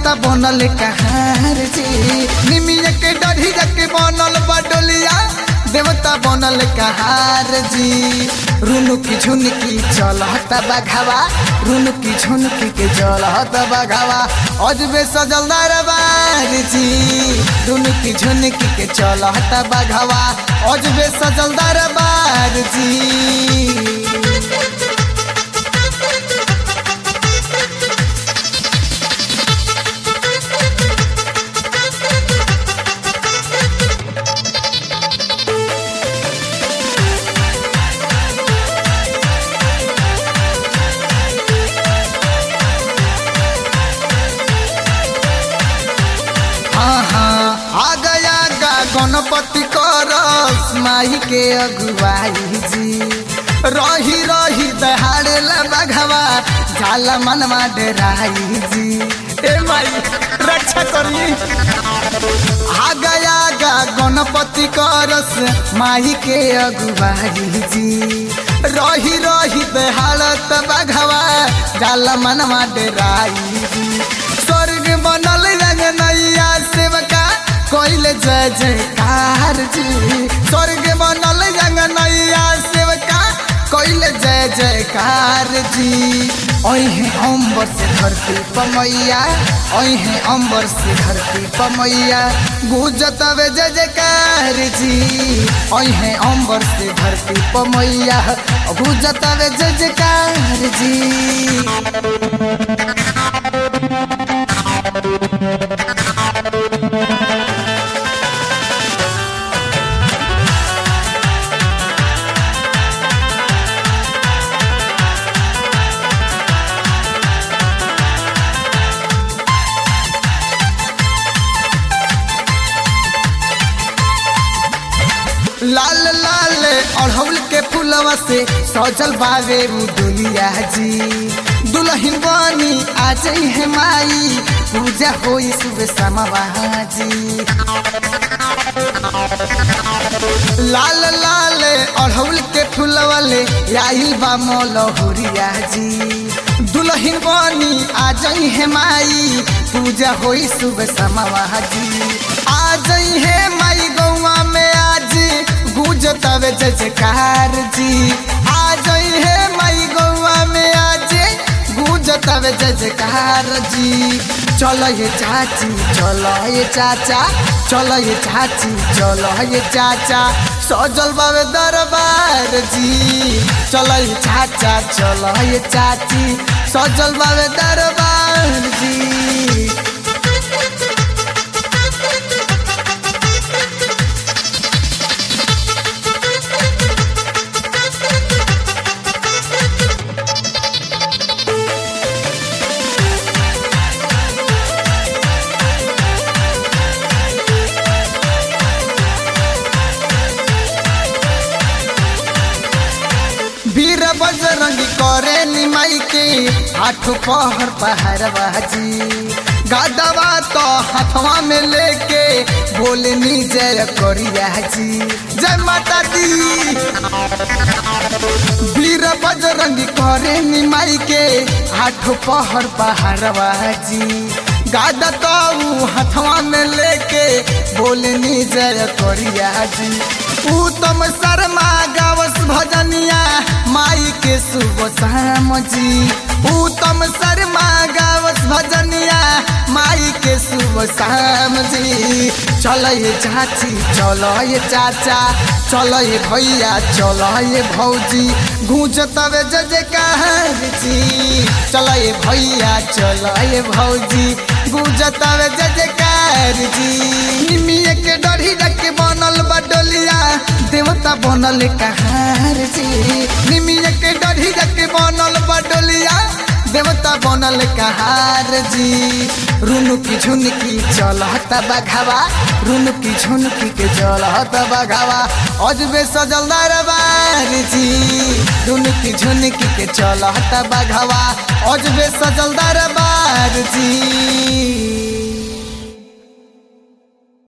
देवता बनल कहार जी निमिया के डढ़ी के बनल बडोलिया देवता बनल कहार जी रुनुकी झुनकी चलत बघावा रुनुकी झुनकी के चलत बघावा अजबे सजल दरबार जी रुनुकी झुनकी के चलत बघावा अजबे सजल दरबार जी हाँ हाँ आ गया गा गणपति करस माही के अगुवाई जी रही रही दहाड़े बघवा झाला मनवा डेराई जी ए माई रक्षा करी आ गया गा गणपति करस माही के अगुवाई जी रही रही दहाड़त बघवा झाला मनवा डेराई जी स्वर्ग बनल रंग नैया सेवका कोइल जय जयकार जी स्वर्ग बनल रंग नैया सेवका कोइल जय जयकार जी ओहे अम्बर से धरती पमैया ओहे अम्बर से धरती पमैया गुजत वे जय जयकार जी ओहे अम्बर से धरती पमैया गुजत वे जय जयकार जी लाल लाल अड़हुल के फूलवा से सजल बावे उ दुनिया जी दुल्हन बनी आ जाई है माई पूजा होई सुबह समवा जी लाल लाल अड़हुल के फूलवा ले आई बा मोलहुरिया जी दुल्हन बनी आ जाई है माई पूजा होई सुबह समवा जी आ जाई है माई गौवा में आज गुजतवे जय जयकार जी आ जाई है माई गौवा में आज गुजतवे जय जयकार जी चलो ये चाची चलो ये चाचा चलो ये चाची चलो ये चाचा सजल बाबे दरबार जी चलो ये चाचा चलो ये चाची सजल बाबे दरबार जी वीर बजरंगी करे निमाई के आठ पहर पहर बाजी गादवा तो हाथवा में लेके बोले नी जय करिया जी जय माता दी वीर बजरंगी करे निमाई के आठ पहर पहर बाजी गादा तो हाथवा में लेके बोले नी जय करिया जी उत्तम शर्मा गावस भजनिया माई के शुभ शाम जी उत्तम शर्मा गावस भजनिया माई के शुभ शाम जी चलो ये चाची चलो ये चाचा चलो ये भैया चलो ये भौजी गूंजतवे जय जयकार जी चलो ये भैया चलो ये भौजी गूंजतवे जय जयकार जी निमिया के डढ़ी के बनल बडोलिया देवता बनल कहार जी निमिया के डढ़ी के बनल बडोलिया देवता बनल कहार जी रुनुकी झुनकी चलत बघावा रुनुकी झुनकी के चलत बघावा अजबे सजल दरबार जी रुनुकी झुनकी के चलत बघावा अजबे सजल दरबार जी